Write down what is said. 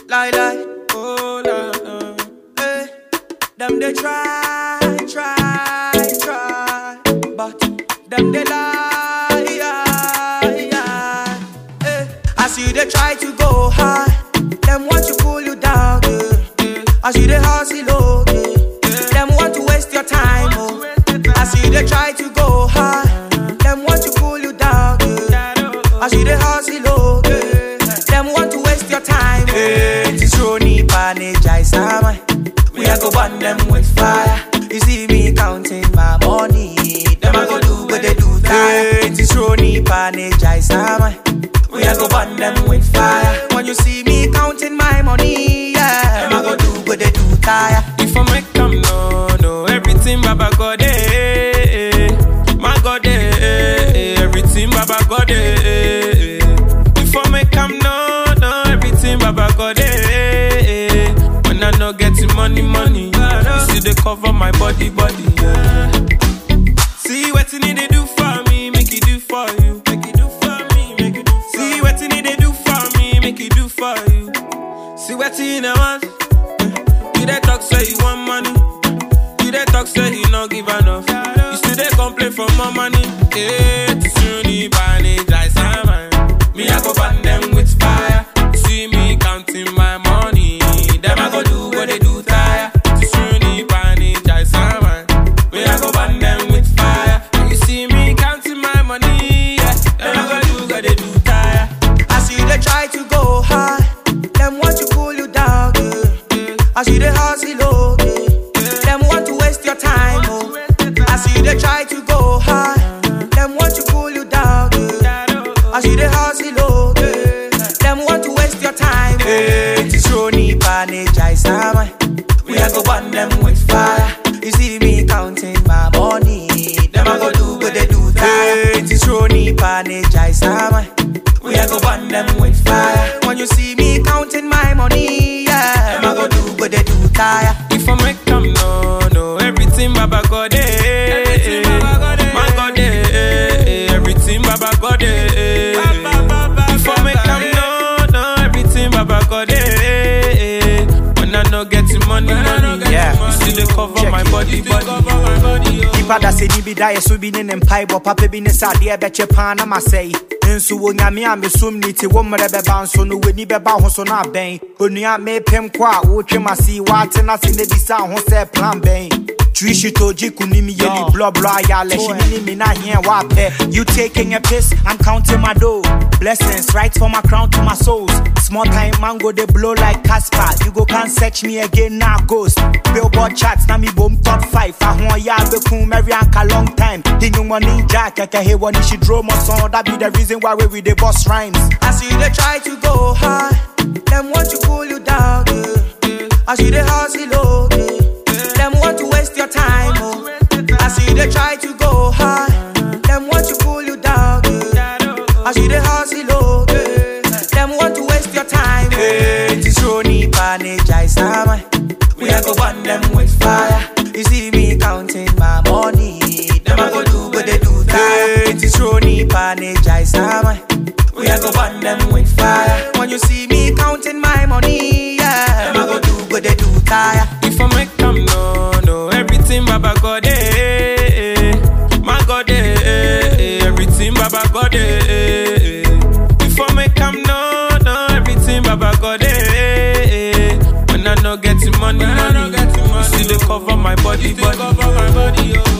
lie, lie. Oh, la, la. Hey, them they try, try, try, but them they lie, yeah, yeah. Hey, I see they try to go high, them want to pull you down, yeah. I see they hustle low, yeah. Them want to waste your time, oh. I see they try to go high, them want to pull you down, yeah. I see they hustle low, yeah. Them want to waste your time, oh. Hey, it's Ronnie Panage, I summer. We are go burn them with fire. You see me counting my money. Them I go do what they do. Hey, it's Ronnie Panage, I summer. We are go burn them with fire. When you see me counting my money, yeah. Them I go do what they do. Tire. If I make them no, no, everything Baba God, eh, eh, my God, eh, eh, eh, everything Baba God, eh, eh, eh. If I make them no, no, everything Baba God, eh, eh, eh. When I no getting money, money, you see they cover my body, body, yeah. See what you need to do for me, make it do for you, make it do for me, make it do for See what you need to do for me, make it do for you. See what you know want. You dey talk say you want money. You dey talk say you no give enough. You still dey complain for more money. Eh, to soon the manage like salmon. Me I go burn them with fire. You see me counting my money. Them I go do what they do tire. To soon the manage like salmon. Me I go burn them with fire. You see me counting my money. Yeah, them I go do what they do tire. I see they try to go high. Them want to pull you down, yeah. I see they hustle low, yeah. Them want to waste your time, oh. I see they try to go high. Them want to pull you down, yeah. I see they hustle low, yeah. Them want to waste your time, Hey, it's Ronnie Panage, I summer. We are go burn them with fire. You see me counting my money. Them I go do what they do. Hey, it's Ronnie Panage, I summer. We are go burn them with fire. When you see me counting my money, yeah. Them I go do what they do. Tire. If I make them no, no, everything Baba God, eh, eh, eh. my God, eh, eh, eh, everything Baba God, eh, eh, eh. If I make them no, no, everything Baba God, eh, eh, eh. when I no getting money, money, Yeah. you still they cover my body, body. nipa da sɛ ni bi da yɛ so bi ne ne mpaebɔ papa bi ne sɛ adeɛ bɛkyɛ paa na masɛe nso wɔ nyame a mesom ne ti wo mmerɛ bɛba nso no w'ani bɛba ho so no abɛn onua mepem kɔ a wotwe m ase woate no ase na bisa ho sɛ plan bɛn Trishi toji kunimi yeli blah blah yale Shinini mina here wape You taking a piss, I'm counting my dough Blessings right from my crown to my souls Small time mango they blow like Casper You go can't search me again now ghost Billboard charts na me boom top 5 I want ya be cool Mary Anka long time Dinu money jack Keke he one she draw my song That be the reason why we with the boss rhymes I see they try to go high. Them want to pull you down, yeah. I see they hustle low, yeah. Them want to waste your time, oh. I see they try to go high. Them want to pull you down, yeah. I see they hustle low, yeah. Them want to waste your time, Hey, it's Ronnie Panage, I summer. We are go burn them with fire. You see me counting my money. Them I go do what they do. Hey, it's Ronnie Panage, I summer. We are go burn them with fire. When you see me counting my money, yeah. Them I go do what they do. Tire. If I make them no, no, everything Baba God, eh, eh, eh. my God, eh, eh, eh, everything Baba God, eh, eh, eh. If I make them no, no, everything Baba God, eh, eh, eh. when I no getting money, money, you see they cover my body, body, cover my body, oh.